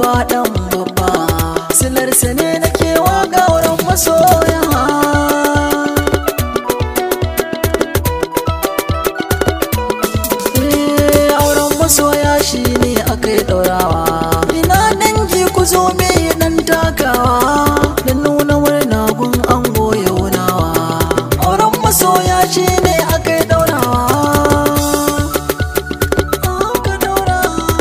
babba dan babba silarsa ne nake waka wurin masoya Eh, auren masoya shi ne aka yi ɗaurawa ina dangi ku zo me dan takawa da nuna murna gun ango yaunawa auren masoya shi ne aka yi ɗaurawa aka ɗaura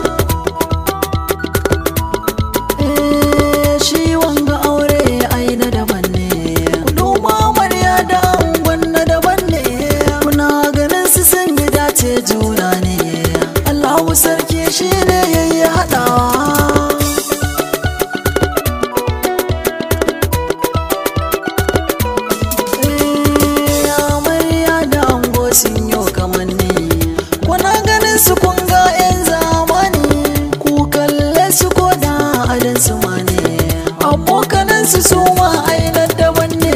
Eh, shi wanga aure ai na daban ne Kuduma amarya da angon na daban ne Kuna ganin su sun yi dace juna ne Allahu sarki shi ne yayi haɗawa Eh, amarya da ango sun yi kamanni Kuna ganin su kun ga 'yan zamani Ku kalle su ko da adon su ma ne Abokanan su su ma ainihin daban ne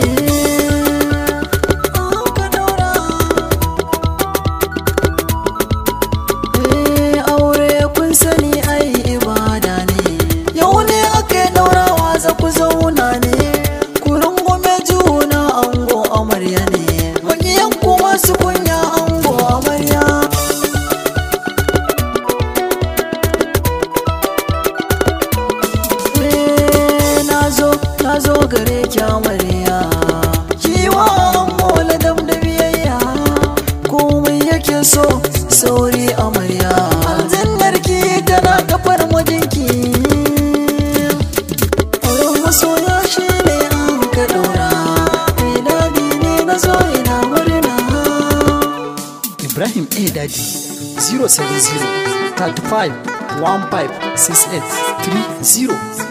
Aka daura. Eh, aure kun sani ai ibada ne Yau ne aka yi daurawa za ku zauna ne Ku rungume juna ango amarya ne Magiyan kuma su kunya ango amarya Eh, na zo na zo gare ki amarya kiwa mola dam da biyayya komai yake so sauri amarya aljannar ki tana kafar mijinki auren masoya shi ne an ka ɗora mai daɗi ne na zo ina murna Ibrahim A. Daddy 070 35 15 68 30